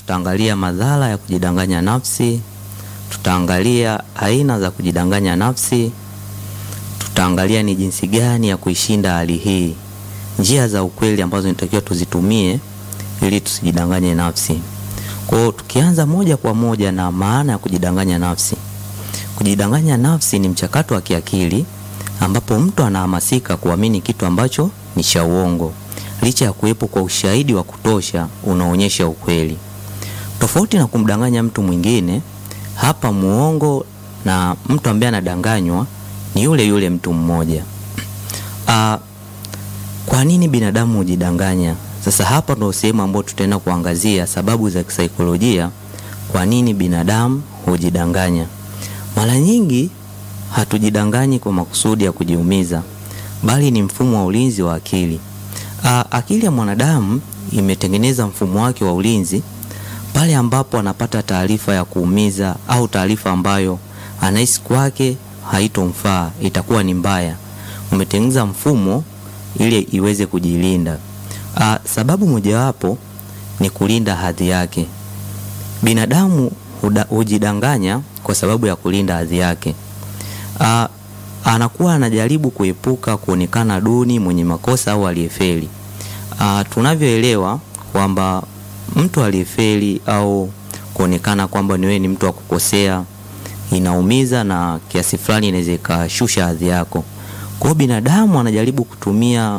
tutaangalia madhara ya kujidanganya nafsi, tutaangalia aina za kujidanganya nafsi, tutaangalia ni jinsi gani ya kuishinda hali hii, njia za ukweli ambazo nitakiwa tuzitumie ili tusijidanganye nafsi. Kwa hiyo tukianza moja kwa moja na maana ya kujidanganya nafsi. Kujidanganya nafsi ni mchakato wa kiakili ambapo mtu anahamasika kuamini kitu ambacho ni cha uongo licha ya kuwepo kwa ushahidi wa kutosha unaonyesha ukweli. Tofauti na kumdanganya mtu mwingine, hapa muongo na mtu ambaye anadanganywa ni yule yule mtu mmoja. Ah, kwa nini binadamu hujidanganya? Sasa hapa ndo sehemu ambayo tutaenda kuangazia sababu za kisaikolojia kwa nini binadamu hujidanganya. Mara nyingi hatujidanganyi kwa makusudi ya kujiumiza, bali ni mfumo wa ulinzi wa akili. Aa, akili ya mwanadamu imetengeneza mfumo wake wa ulinzi pale ambapo anapata taarifa ya kuumiza au taarifa ambayo anahisi kwake haitomfaa, itakuwa ni mbaya. Umetengeneza mfumo ili iweze kujilinda. Aa, sababu mojawapo ni kulinda hadhi yake. Binadamu huda- hujidanganya kwa sababu ya kulinda hadhi yake. Aa, anakuwa anajaribu kuepuka kuonekana duni, mwenye makosa au aliyefeli. Ah, tunavyoelewa kwamba mtu aliyefeli au kuonekana kwamba ni wewe ni mtu wa kukosea inaumiza na kiasi fulani inaweza ikashusha hadhi yako. Kwa hiyo binadamu anajaribu kutumia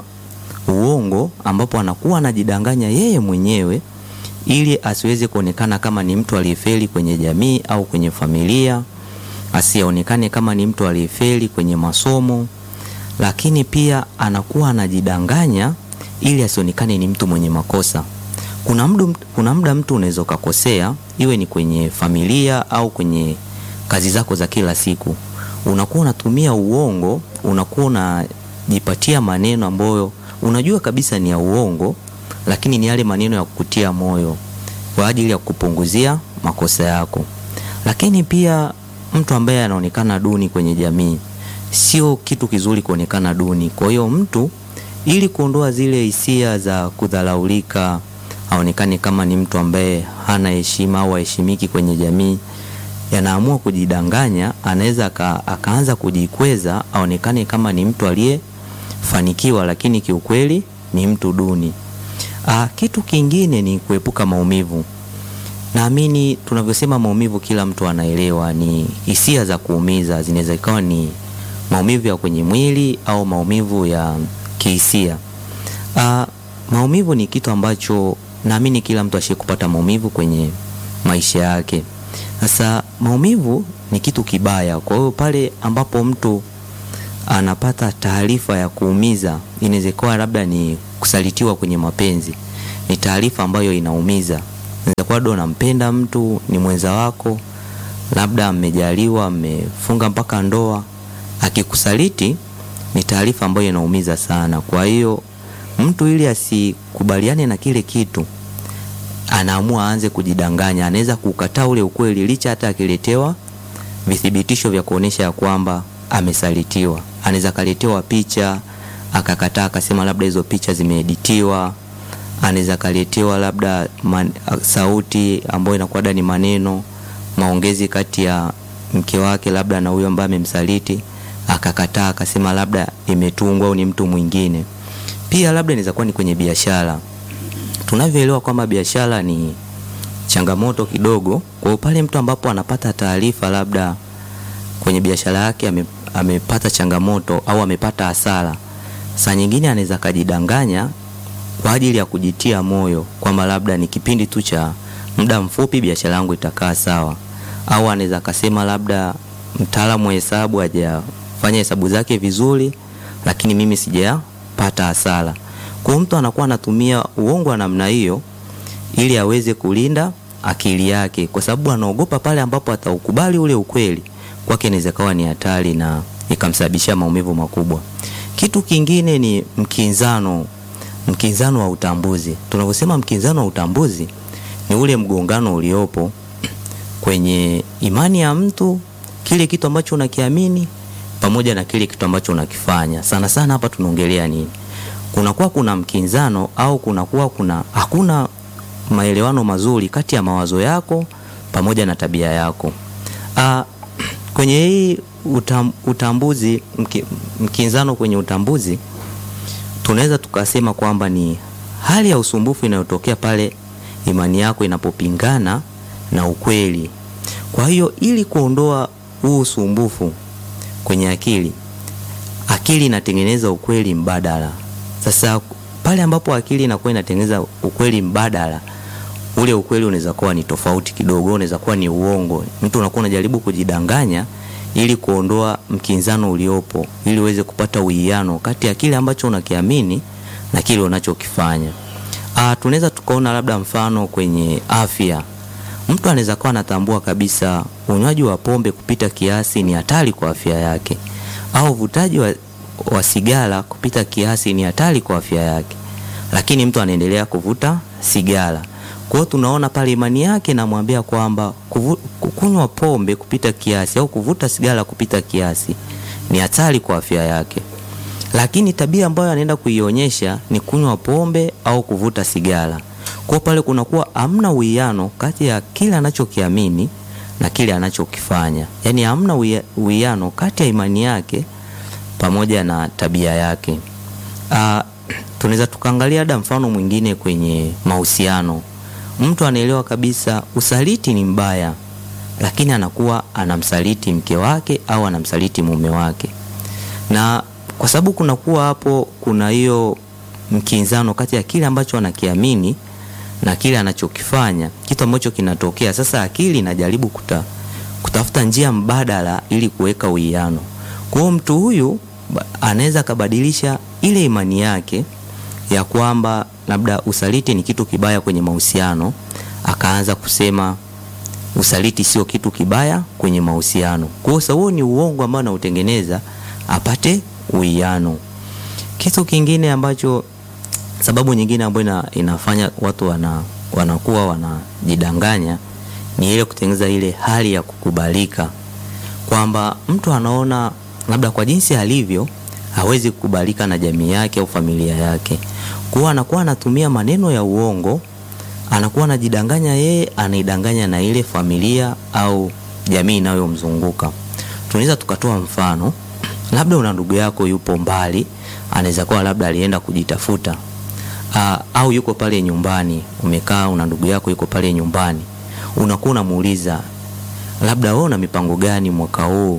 uongo ambapo anakuwa anajidanganya yeye mwenyewe ili asiweze kuonekana kama ni mtu aliyefeli kwenye jamii au kwenye familia, asionekane kama ni mtu aliyefeli kwenye masomo, lakini pia anakuwa anajidanganya ili asionekane ni mtu mwenye makosa. Kuna muda, kuna muda mtu unaweza ukakosea, iwe ni kwenye familia au kwenye kazi zako za kila siku, unakuwa unatumia uongo, unakuwa unajipatia maneno ambayo unajua kabisa ni ya uongo, lakini ni yale maneno ya kukutia moyo kwa ajili ya kupunguzia makosa yako. Lakini pia mtu ambaye anaonekana duni kwenye jamii, sio kitu kizuri kuonekana duni. Kwa hiyo mtu ili kuondoa zile hisia za kudharaulika, aonekane kama ni mtu ambaye hana heshima au haheshimiki kwenye jamii, yanaamua kujidanganya. Anaweza aka, akaanza kujikweza aonekane kama ni mtu aliyefanikiwa, lakini kiukweli ni mtu duni. Aa, kitu kingine ni kuepuka maumivu. Naamini tunavyosema maumivu, kila mtu anaelewa ni hisia za kuumiza. Zinaweza ikawa ni maumivu ya kwenye mwili au maumivu ya kihisia. Ah, maumivu ni kitu ambacho naamini kila mtu ashie kupata maumivu kwenye maisha yake. Sasa maumivu ni kitu kibaya. Kwa hiyo pale ambapo mtu anapata taarifa ya kuumiza, inaweza kuwa labda ni kusalitiwa kwenye mapenzi, ni taarifa ambayo inaumiza. Inaweza kuwa ndo unampenda mtu, ni mwenza wako, labda mmejaliwa, mmefunga mpaka ndoa, akikusaliti ni taarifa ambayo inaumiza sana. Kwa hiyo mtu ili asikubaliane na kile kitu anaamua aanze kujidanganya, anaweza kukataa ule ukweli licha hata akiletewa vithibitisho vya kuonesha ya kwamba amesalitiwa. Anaweza kaletewa picha akakataa, akasema labda hizo picha zimeeditiwa. Anaweza kaletewa labda man, sauti ambayo inakuwa ni maneno maongezi kati ya mke wake labda na huyo ambaye amemsaliti, akakataa, akasema labda imetungwa au ni mtu mwingine. Pia labda inaweza kuwa ni kwenye biashara tunavyoelewa kwamba biashara ni changamoto kidogo. Kwa hiyo pale mtu ambapo anapata taarifa labda kwenye biashara yake ame, amepata changamoto au amepata hasara, saa nyingine anaweza kajidanganya kwa ajili ya kujitia moyo kwamba labda ni kipindi tu cha muda mfupi, biashara yangu itakaa sawa, au anaweza akasema labda mtaalamu wa hesabu hajafanya hesabu zake vizuri, lakini mimi sijapata hasara. Kwa mtu anakuwa anatumia uongo wa namna hiyo ili aweze kulinda akili yake, kwa sababu anaogopa pale ambapo ataukubali ule ukweli kwake inaweza kawa ni hatari na ikamsababishia maumivu makubwa. Kitu kingine ni mkinzano, mkinzano wa utambuzi. Tunavyosema mkinzano wa utambuzi ni ule mgongano uliopo kwenye imani ya mtu, kile kitu ambacho unakiamini pamoja na kile kitu ambacho unakifanya. Sana sana hapa tunaongelea nini? kunakuwa kuna mkinzano au kunakuwa kuna hakuna maelewano mazuri kati ya mawazo yako pamoja na tabia yako. Ah, kwenye hii utam, utambuzi mki, mkinzano kwenye utambuzi tunaweza tukasema kwamba ni hali ya usumbufu inayotokea pale imani yako inapopingana na ukweli. Kwa hiyo ili kuondoa huu usumbufu kwenye akili, akili inatengeneza ukweli mbadala. Sasa pale ambapo akili inakuwa inatengeneza ukweli mbadala, ule ukweli unaweza kuwa ni tofauti kidogo, unaweza kuwa ni uongo. Mtu unakuwa unajaribu kujidanganya ili kuondoa mkinzano uliopo, ili uweze kupata uwiano kati ya kile ambacho unakiamini na kile unachokifanya. Ah, tunaweza tukaona labda mfano kwenye afya. Mtu anaweza kuwa anatambua kabisa unywaji wa pombe kupita kiasi ni hatari kwa afya yake, au uvutaji wa, wa sigara kupita kiasi ni hatari kwa afya yake, lakini mtu anaendelea kuvuta sigara. Kwa hiyo tunaona pale imani yake namwambia kwamba kuvu- kunywa pombe kupita kiasi au kuvuta sigara kupita kiasi ni hatari kwa afya yake, lakini tabia ambayo anaenda kuionyesha ni kunywa pombe au kuvuta sigara. Kwa pale kunakuwa hamna uwiano kati ya kile anachokiamini na kile anachokifanya, yaani hamna uwia- uwiano kati ya imani yake pamoja na tabia yake. Ah, tunaweza tukaangalia hata mfano mwingine kwenye mahusiano. Mtu anaelewa kabisa usaliti ni mbaya, lakini anakuwa anamsaliti mke wake au anamsaliti mume wake, na kwa sababu kunakuwa hapo kuna hiyo mkinzano kati ya kile ambacho anakiamini na kile anachokifanya, kitu ambacho kinatokea sasa, akili inajaribu kuta, kutafuta njia mbadala ili kuweka uwiano. Kwa hiyo mtu huyu ba- anaweza akabadilisha ile imani yake ya kwamba labda usaliti ni kitu kibaya kwenye mahusiano, akaanza kusema usaliti sio kitu kibaya kwenye mahusiano. Kwa hiyo sasa huo ni uongo ambao anautengeneza apate uwiano. Kitu kingine ambacho sababu nyingine ambayo ina, inafanya watu wana, wanakuwa wanajidanganya ni ile kutengeneza ile hali ya kukubalika, kwamba mtu anaona labda kwa jinsi alivyo hawezi kukubalika na jamii yake au familia yake, kwa hiyo anakuwa anatumia maneno ya uongo, anakuwa anajidanganya yeye, anaidanganya na ile familia au jamii inayomzunguka. Tunaweza tukatoa mfano, labda una ndugu yako yupo mbali, anaweza kuwa labda alienda kujitafuta Aa, au yuko pale nyumbani, umekaa una ndugu yako yuko pale nyumbani, unakuwa unamuuliza labda wewe una mipango gani mwaka huu?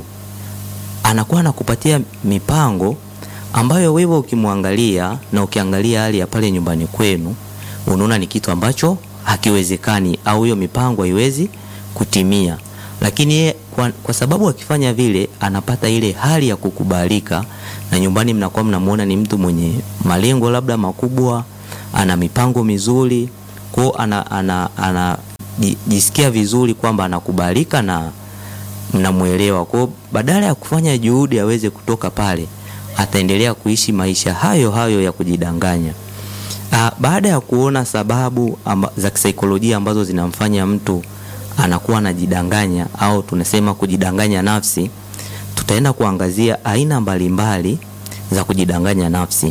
Anakuwa anakupatia mipango ambayo wewe ukimwangalia na ukiangalia hali ya pale nyumbani kwenu, unaona ni kitu ambacho hakiwezekani au hiyo mipango haiwezi kutimia, lakini yeye kwa, kwa sababu akifanya vile anapata ile hali ya kukubalika, na nyumbani mnakuwa mnamuona ni mtu mwenye malengo labda makubwa, ana mipango mizuri, kwao ana, ana, ana ji- jisikia vizuri kwamba anakubalika na mnamwelewa. Kwao badala ya kufanya juhudi aweze kutoka pale, ataendelea kuishi maisha hayo hayo ya kujidanganya. Ah, baada ya kuona sababu amba, za kisaikolojia ambazo zinamfanya mtu anakuwa anajidanganya au tunasema kujidanganya nafsi, tutaenda kuangazia aina mbalimbali za kujidanganya nafsi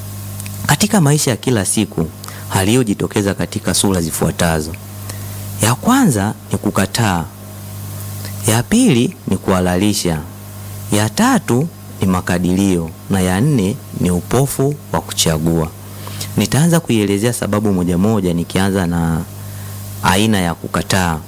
katika maisha ya kila siku. Hali hiyo jitokeza katika sura zifuatazo. Ya kwanza ni kukataa, ya pili ni kuhalalisha, ya tatu ni makadirio na ya nne ni upofu wa kuchagua. Nitaanza kuielezea sababu moja moja, nikianza na aina ya kukataa.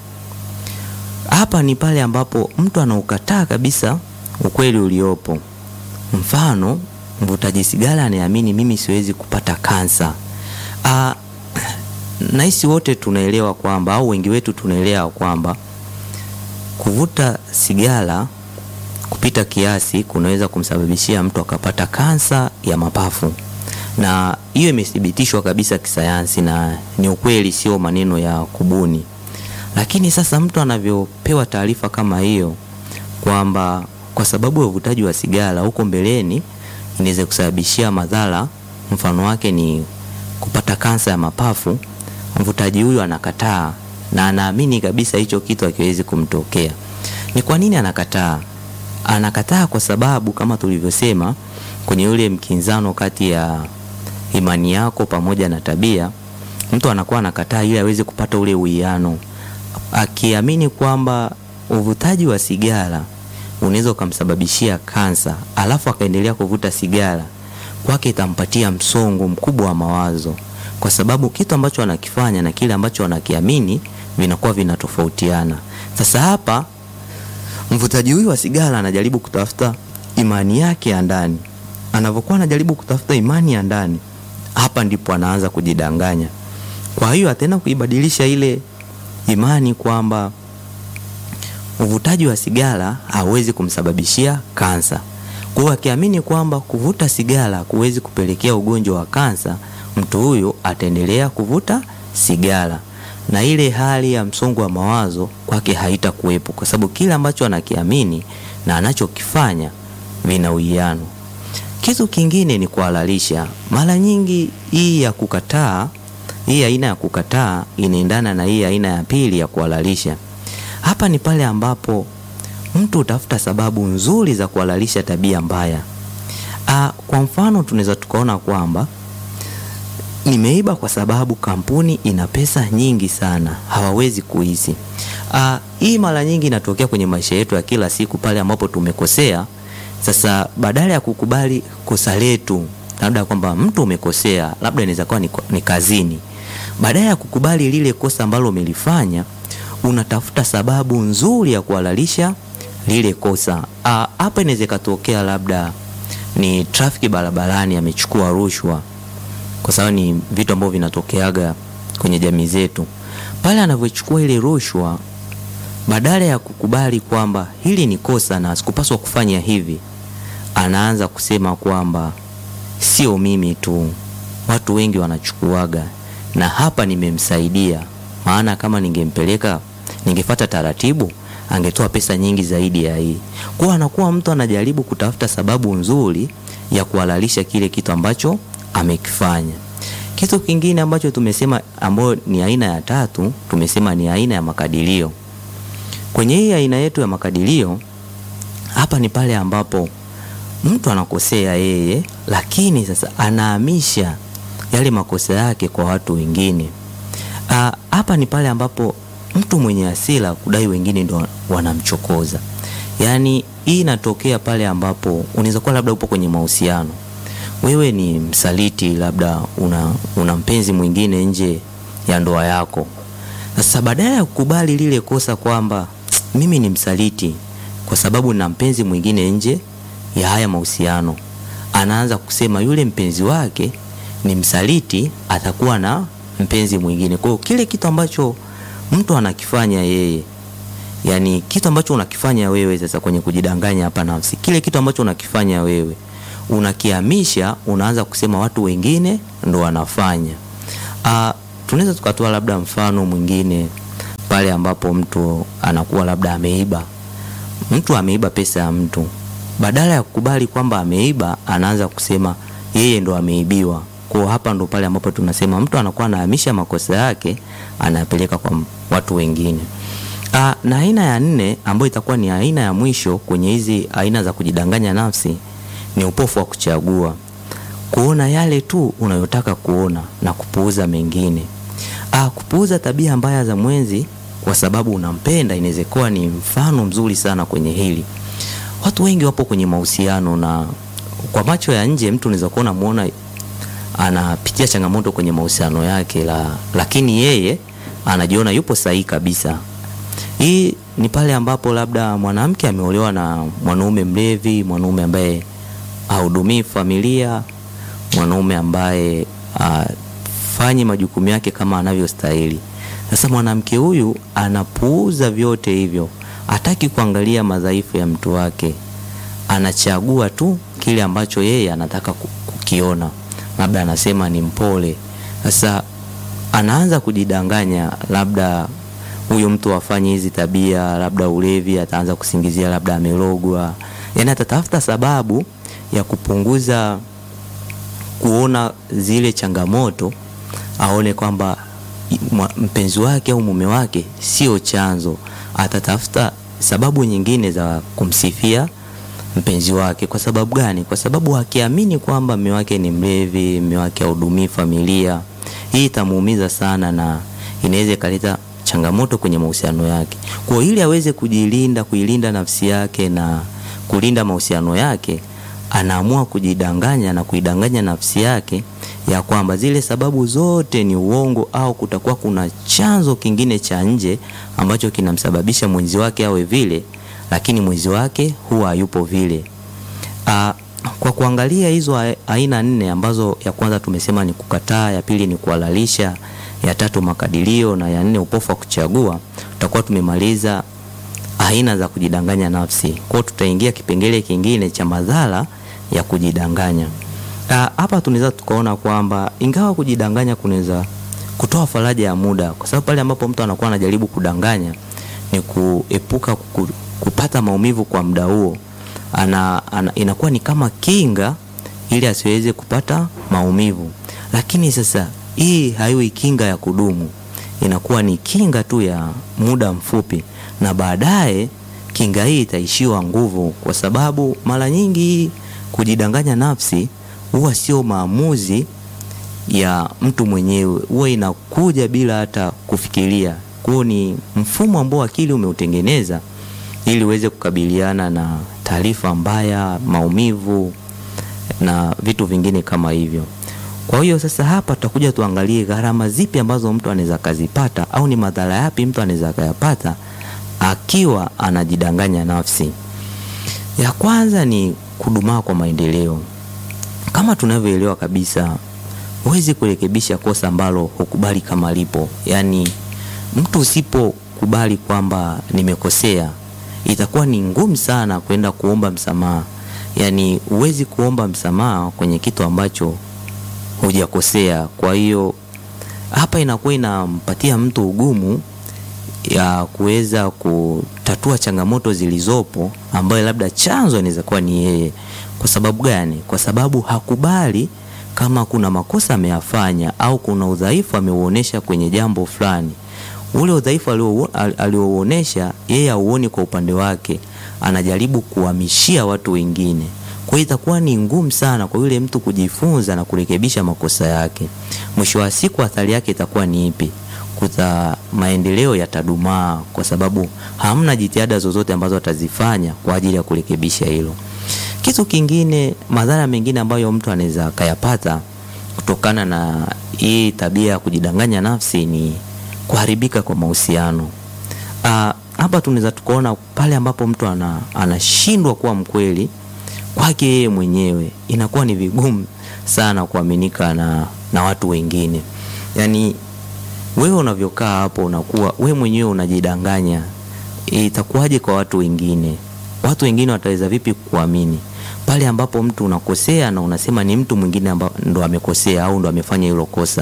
Hapa ni pale ambapo mtu anaukataa kabisa ukweli uliopo. Mfano, mvutaji sigara anayeamini mimi siwezi kupata kansa. Ah, nahisi wote tunaelewa kwamba au wengi wetu tunaelewa kwamba kuvuta sigara kupita kiasi kunaweza kumsababishia mtu akapata kansa ya mapafu, na hiyo imethibitishwa kabisa kisayansi na ni ukweli, sio maneno ya kubuni. Lakini sasa mtu anavyopewa taarifa kama hiyo kwamba kwa sababu ya uvutaji wa sigara huko mbeleni inaweza kusababishia madhara, mfano wake ni kupata kansa ya mapafu, mvutaji huyu anakataa na anaamini kabisa hicho kitu hakiwezi kumtokea. Ni kwa nini anakataa? Anakataa kwa sababu kama tulivyosema kwenye ule mkinzano kati ya imani yako pamoja na tabia, mtu anakuwa anakataa ili aweze kupata ule uwiano, akiamini kwamba uvutaji wa sigara unaweza ukamsababishia kansa, alafu akaendelea kuvuta sigara, kwake itampatia msongo mkubwa wa mawazo, kwa sababu kitu ambacho anakifanya na kile ambacho anakiamini vinakuwa vinatofautiana. Sasa hapa mvutaji huyu wa sigara anajaribu kutafuta imani yake ya ndani. Anavyokuwa anajaribu kutafuta imani ya ndani, hapa ndipo anaanza kujidanganya. Kwa hiyo ataenda kuibadilisha ile imani kwamba uvutaji wa sigara hauwezi kumsababishia kansa. Kwa hiyo akiamini kwamba kuvuta sigara kuwezi kupelekea ugonjwa wa kansa, mtu huyo ataendelea kuvuta sigara na ile hali ya msongo wa mawazo kwake haitakuwepo, kwa sababu kile ambacho anakiamini na anachokifanya vina uwiano. Kitu kingine ni kuhalalisha. Mara nyingi hii ya kukataa, hii aina ya kukataa inaendana na hii aina ya pili ya kuhalalisha. Hapa ni pale ambapo mtu utafuta sababu nzuri za kuhalalisha tabia mbaya. Aa, kwa mfano tunaweza tukaona kwamba nimeiba kwa sababu kampuni ina pesa nyingi sana, hawawezi kuizi. Aa, hii mara nyingi inatokea kwenye maisha yetu ya kila siku pale ambapo tumekosea. Sasa badala ya kukubali kosa letu, labda kwamba mtu umekosea, labda inaweza kuwa ni, ni kazini, badala ya kukubali lile kosa ambalo umelifanya, unatafuta sababu nzuri ya kuhalalisha lile kosa. Hapa inaweza ikatokea labda ni trafiki barabarani, amechukua rushwa kwa sababu ni vitu ambavyo vinatokeaga kwenye jamii zetu. Pale anavyochukua ile rushwa, badala ya kukubali kwamba hili ni kosa na sikupaswa kufanya hivi, anaanza kusema kwamba sio mimi tu, watu wengi wanachukuaga, na hapa nimemsaidia, maana kama ningempeleka, ningefuata taratibu, angetoa pesa nyingi zaidi ya hii. Kwa anakuwa mtu anajaribu kutafuta sababu nzuri ya kuhalalisha kile kitu ambacho amekifanya. Kitu kingine ambacho tumesema ambayo ni aina ya tatu, tumesema ni aina ya makadirio. Kwenye hii aina yetu ya makadirio, hapa ni pale ambapo mtu anakosea yeye, lakini sasa anahamisha yale makosa yake kwa watu wengine. Aa, hapa ni pale ambapo mtu mwenye hasira kudai wengine ndo wanamchokoza. Yaani hii inatokea pale ambapo unaweza kuwa labda upo kwenye mahusiano wewe ni msaliti, labda una, una mpenzi mwingine nje ya ndoa yako. Sasa badala ya kukubali lile kosa kwamba mimi ni msaliti kwa sababu na mpenzi mwingine nje ya haya mahusiano, anaanza kusema yule mpenzi wake ni msaliti, atakuwa na mpenzi mwingine. Kwa hiyo kile kitu ambacho mtu anakifanya yeye, yani kitu ambacho unakifanya wewe sasa kwenye kujidanganya hapa nafsi, kile kitu ambacho unakifanya wewe unakihamisha unaanza kusema watu wengine ndo wanafanya. Uh, tunaweza tukatoa labda mfano mwingine pale ambapo mtu anakuwa labda ameiba, mtu ameiba pesa ya mtu, badala ya kukubali kwamba ameiba, anaanza kusema yeye ndo ameibiwa. Kwa hapa ndo pale ambapo tunasema mtu anakuwa anahamisha makosa yake anayapeleka kwa watu wengine. Uh, na aina ya nne ambayo itakuwa ni aina ya mwisho kwenye hizi aina za kujidanganya nafsi ni upofu wa kuchagua, kuona yale tu unayotaka kuona na kupuuza mengine. Ah, kupuuza tabia mbaya za mwenzi kwa sababu unampenda inaweza kuwa ni mfano mzuri sana kwenye hili. Watu wengi wapo kwenye mahusiano na kwa macho ya nje mtu unaweza kuona muona anapitia changamoto kwenye mahusiano yake la, lakini yeye anajiona yupo sahihi kabisa. Hii ni pale ambapo labda mwanamke ameolewa na mwanaume mlevi, mwanaume ambaye hahudumii familia, mwanaume ambaye hafanyi majukumu yake kama anavyostahili. Sasa mwanamke huyu anapuuza vyote hivyo, hataki kuangalia madhaifu ya mtu wake, anachagua tu kile ambacho yeye anataka kukiona, labda anasema ni mpole. Sasa anaanza kujidanganya, labda huyu mtu afanye hizi tabia, labda ulevi, ataanza kusingizia labda amelogwa, yaani atatafuta sababu ya kupunguza kuona zile changamoto, aone kwamba mpenzi wake au mume wake sio chanzo. Atatafuta sababu nyingine za kumsifia mpenzi wake. Kwa sababu gani? Kwa sababu akiamini kwamba mume wake ni mlevi, mume wake hahudumii familia, hii itamuumiza sana na inaweza ikaleta changamoto kwenye mahusiano yake. Kwa hiyo ili aweze kujilinda, kuilinda nafsi yake na kulinda mahusiano yake, anaamua kujidanganya na kuidanganya nafsi yake ya kwamba zile sababu zote ni uongo au kutakuwa kuna chanzo kingine cha nje ambacho kinamsababisha mwenzi wake awe vile, lakini mwenzi wake huwa hayupo vile. Aa, kwa kuangalia hizo aina nne ambazo ya kwanza tumesema ni kukataa, ya pili ni kuhalalisha, ya tatu makadirio na ya nne upofu wa kuchagua, tutakuwa tumemaliza aina za kujidanganya nafsi. Kwa hiyo tutaingia kipengele kingine cha madhara ya kujidanganya. Hapa tunaweza tukaona kwamba ingawa kujidanganya kunaweza kutoa faraja ya muda, kwa sababu pale ambapo mtu anakuwa anajaribu kudanganya ni kuepuka kupata maumivu kwa muda huo ana, ana, inakuwa ni kama kinga ili asiweze kupata maumivu, lakini sasa hii haiwi kinga ya kudumu, inakuwa ni kinga tu ya muda mfupi, na baadaye kinga hii itaishiwa nguvu, kwa sababu mara nyingi kujidanganya nafsi huwa sio maamuzi ya mtu mwenyewe, huwa inakuja bila hata kufikiria. Kwa hiyo ni mfumo ambao akili umeutengeneza ili uweze kukabiliana na taarifa mbaya, maumivu na vitu vingine kama hivyo. Kwa hiyo sasa hapa tutakuja tuangalie gharama zipi ambazo mtu anaweza kazipata au ni madhara yapi mtu anaweza kayapata akiwa anajidanganya nafsi. Ya kwanza ni kudumaa kwa maendeleo. Kama tunavyoelewa kabisa, huwezi kurekebisha kosa ambalo hukubali kama lipo. Yaani mtu usipokubali kwamba nimekosea itakuwa ni ngumu sana kwenda kuomba msamaha. Yaani huwezi kuomba msamaha kwenye kitu ambacho hujakosea. Kwa hiyo hapa inakuwa inampatia mtu ugumu ya kuweza kutatua changamoto zilizopo, ambayo labda chanzo inaweza kuwa ni yeye. Kwa sababu gani? Kwa sababu hakubali kama kuna makosa ameyafanya au kuna udhaifu ameuonesha kwenye jambo fulani ule udhaifu aliouonesha yeye auoni kwa upande wake, anajaribu kuhamishia watu wengine. Kwa hiyo itakuwa ni ngumu sana kwa yule mtu kujifunza na kurekebisha makosa yake. Mwisho wa siku, athari yake itakuwa ni ipi? Kuta maendeleo yatadumaa, kwa sababu hamna jitihada zozote ambazo atazifanya kwa ajili ya kurekebisha hilo. Kitu kingine, madhara mengine ambayo mtu anaweza akayapata kutokana na hii tabia ya kujidanganya nafsi ni kuharibika kwa mahusiano. Hapa tunaweza tukaona pale ambapo mtu ana, anashindwa kuwa mkweli kwake yeye mwenyewe, inakuwa ni vigumu sana kuaminika na, na watu wengine. Yaani wewe unavyokaa hapo unakuwa wewe mwenyewe unajidanganya, itakuwaje kwa watu wengine? Watu wengine wataweza vipi kuamini pale ambapo mtu unakosea na unasema ni mtu mwingine ndo amekosea au ndo amefanya hilo kosa?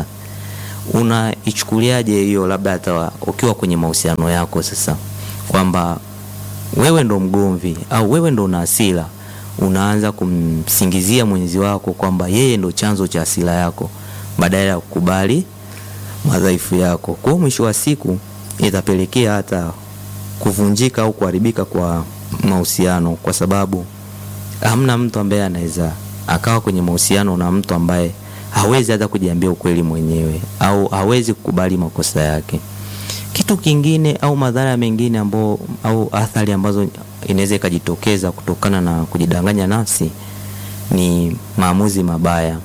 Unaichukuliaje hiyo, labda hata ukiwa kwenye mahusiano yako sasa, kwamba wewe ndo mgomvi au wewe ndo una hasira, unaanza kumsingizia mwenzi wako kwamba yeye ndo chanzo cha hasira yako badala ya kukubali madhaifu yako. Kwa hiyo mwisho wa siku itapelekea hata kuvunjika au kuharibika kwa mahusiano, kwa sababu hamna mtu ambaye anaweza akawa kwenye mahusiano na mtu ambaye hawezi hata kujiambia ukweli mwenyewe au hawezi kukubali makosa yake. Kitu kingine au madhara mengine ambao au athari ambazo inaweza ikajitokeza kutokana na kujidanganya nafsi ni maamuzi mabaya.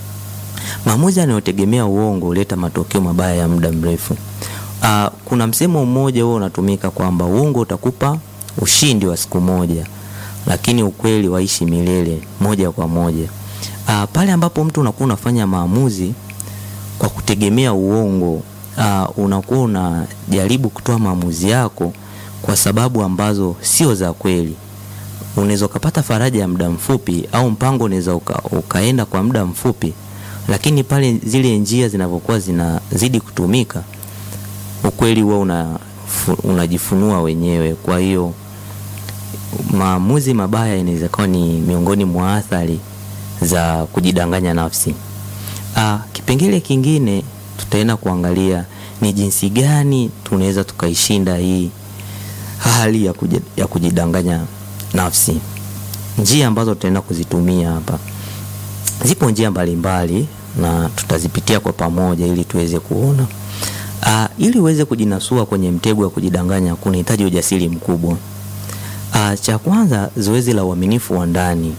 Maamuzi yanayotegemea uongo huleta matokeo mabaya ya muda mrefu. Aa, kuna msemo mmoja huo unatumika kwamba uongo utakupa ushindi wa siku moja, lakini ukweli waishi milele moja kwa moja. Uh, pale ambapo mtu unakuwa unafanya maamuzi kwa kutegemea uongo, uh, unakuwa unajaribu kutoa maamuzi yako kwa sababu ambazo sio za kweli. Unaweza ukapata faraja ya muda mfupi au mpango unaweza uka, ukaenda kwa muda mfupi, lakini pale zile njia zinavyokuwa zinazidi kutumika, ukweli huwa una, unajifunua wenyewe. Kwa hiyo maamuzi mabaya inaweza kuwa ni miongoni mwa athari za kujidanganya nafsi. Aa, kipengele kingine tutaenda kuangalia ni jinsi gani tunaweza tukaishinda hii hali ya, kuj, ya kujidanganya nafsi. Njia ambazo tutaenda kuzitumia hapa, zipo njia mbalimbali na tutazipitia kwa pamoja ili tuweze kuona. Uh, ili uweze kujinasua kwenye mtego wa kujidanganya kunahitaji ujasiri mkubwa. Uh, cha kwanza, zoezi la uaminifu wa ndani.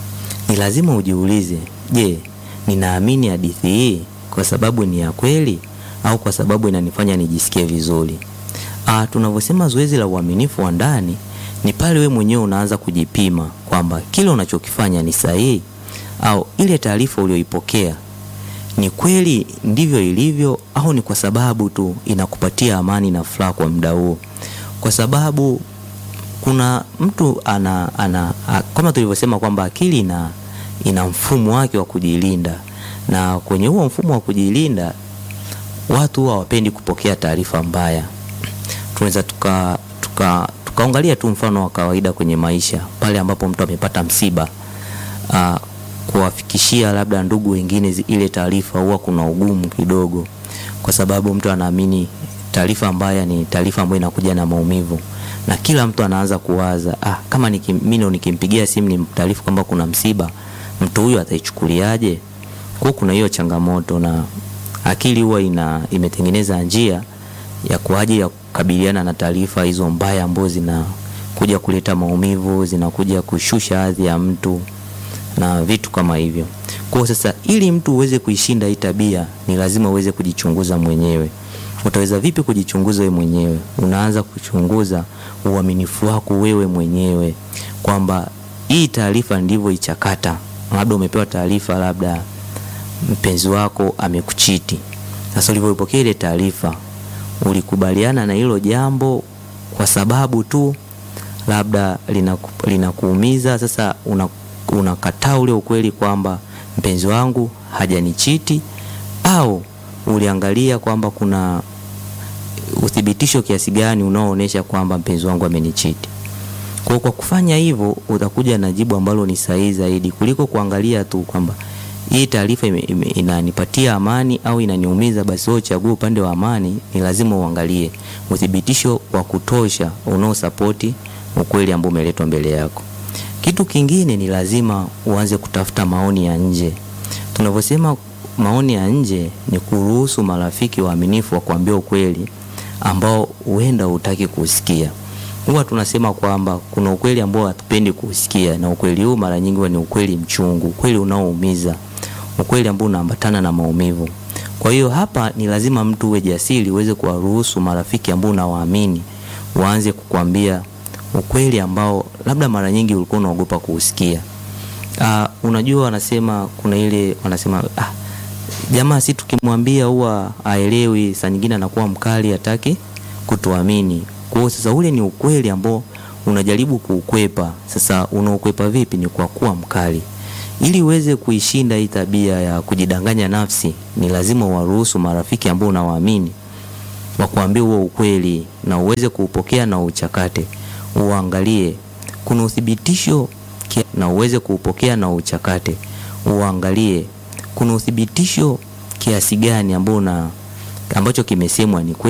Ni lazima ujiulize, je, ninaamini hadithi hii kwa sababu ni ya kweli au kwa sababu inanifanya nijisikie vizuri? Uh, tunavyosema zoezi la uaminifu wa ndani ni pale we mwenyewe unaanza kujipima kwamba kile unachokifanya ni sahihi au ile taarifa uliyoipokea ni kweli ndivyo ilivyo au ni kwa sababu tu inakupatia amani na furaha kwa muda huo. Kwa sababu kuna mtu ana, ana a, kama tulivyosema kwamba akili ina, ina mfumo wake wa kujilinda, na kwenye huo mfumo wa kujilinda watu huwa hawapendi kupokea taarifa mbaya. Tunaweza tuka tuka tukaangalia tu mfano wa kawaida kwenye maisha, pale ambapo mtu amepata msiba uh, kuwafikishia labda ndugu wengine ile taarifa huwa kuna ugumu kidogo, kwa sababu mtu anaamini taarifa mbaya ni taarifa ambayo inakuja na maumivu, na kila mtu anaanza kuwaza ah, kama mimi nikimpigia simu ni taarifa kwamba kuna msiba, mtu huyu ataichukuliaje? Kwa kuna hiyo changamoto, na akili huwa ina imetengeneza njia ya kwa ajili ya kukabiliana na taarifa hizo mbaya ambazo zinakuja kuleta maumivu, zinakuja kushusha hadhi ya mtu na vitu kama hivyo. Kwa sasa, ili mtu uweze kuishinda hii tabia, ni lazima uweze kujichunguza mwenyewe. Utaweza vipi kujichunguza wewe mwenyewe? Unaanza kuchunguza uaminifu wako wewe mwenyewe, kwamba hii taarifa ndivyo ichakata. Labda umepewa taarifa, labda mpenzi wako amekuchiti. Sasa ulivyoipokea ile taarifa, ulikubaliana na hilo jambo kwa sababu tu labda linakuumiza, lina sasa una unakataa ule ukweli kwamba mpenzi wangu hajanichiti, au uliangalia kwamba kuna uthibitisho kiasi gani unaoonyesha kwamba mpenzi wangu amenichiti. Kwa kwa kufanya hivyo, utakuja na jibu ambalo ni sahihi zaidi kuliko kuangalia tu kwamba hii taarifa inanipatia amani au inaniumiza. Basi wewe uchague upande wa amani. Ni lazima uangalie uthibitisho wa kutosha unaosapoti ukweli ambao umeletwa mbele yako. Kitu kingine ni lazima uanze kutafuta maoni ya nje. Tunavyosema maoni ya nje ni kuruhusu marafiki waaminifu wa kuambia ukweli ambao huenda hutaki kusikia. Huwa tunasema kwamba kuna ukweli ambao hatupendi kusikia, na ukweli huu mara nyingi ni ukweli mchungu, ukweli unaoumiza, ukweli ambao unaambatana na maumivu. Kwa hiyo hapa ni lazima mtu uwe jasiri, uweze kuwaruhusu marafiki ambao unawaamini waanze kukwambia ukweli ambao labda mara nyingi ulikuwa unaogopa kuusikia. Uh, unajua wanasema kuna ile wanasema ah, jamaa si tukimwambia huwa aelewi, saa nyingine anakuwa mkali, hataki kutuamini. Kwa hiyo sasa ule ni ukweli ambao unajaribu kuukwepa. Sasa unaukwepa vipi? Ni kwa kuwa mkali. Ili uweze kuishinda hii tabia ya kujidanganya nafsi, ni lazima uwaruhusu marafiki ambao unawaamini wakuambie huo ukweli na uweze kuupokea na uchakate uangalie kuna uthibitisho na uweze kuupokea na uchakate. Uangalie kuna uthibitisho kiasi gani ambao na ambacho kimesemwa ni kweli.